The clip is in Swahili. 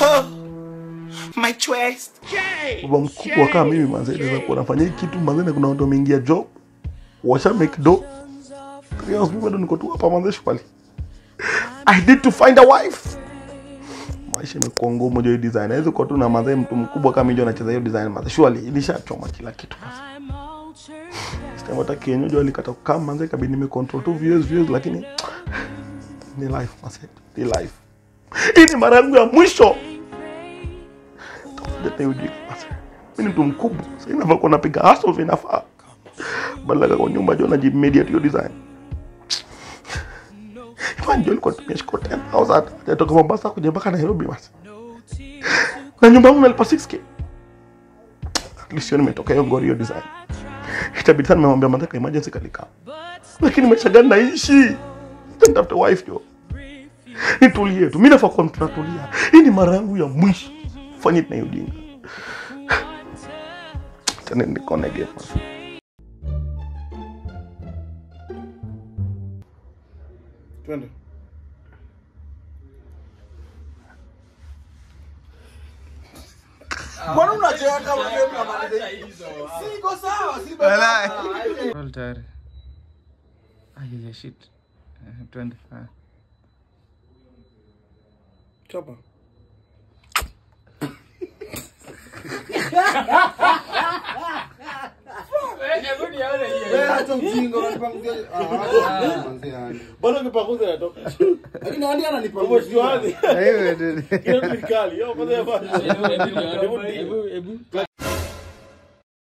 Oh, my chest. baba mkubwa kama mimi manze naweza kuwa nafanya hii kitu manze na kuna watu wameingia job washa make do three hours mimi bado niko tu hapa manze shwali I need to find a wife maisha imekuwa ngumu jo hii design haiwezi kuwa tu na manze mtu mkubwa kama mimi ndio anacheza hiyo design manze shwali ilishachoma kila kitu manze Sema hata kienyeji alikata kukaa manze kabidi nime control tu views views lakini ni life manze ni life hii ni mara yangu ya mwisho Tafuta hiyo jiko manze mimi ni mtu mkubwa sasa inafaa kuwa napiga hustle vinafaa badala kwa nyumba jo najimedia hiyo design Imagine jo nilikuwa natumia shiko 10000 hajatoka Mombasa kuja mpaka Nairobi basi na nyumba yangu nalipa 6k at least hiyo nimetoka hiyo ngori hiyo design itabidi sana nimemwambia mataka emergency kalika lakini maisha gani naishi nitafute wife jo nitulie tu mimi nafaa kuwa mtu natulia hii ni mara yangu ya mwisho fanye na hiyo ujinga tena nikone game Twende. Mbona unacheka kama game mnamaliza hivi? Siko sawa, si baba. Roll tayari. Ay, ya shit. Eh, Twende. Ah. Chapa. Wewe acha ujinga unanipanguzia. Ah, acha kuanzia yani. Bado kipakuza natoka. Lakini hadi ananipanguzia. Umejuaje? Hiyo ndio- Hiyo ni kali. Hiyo kwanza ya basi. Hebu hebu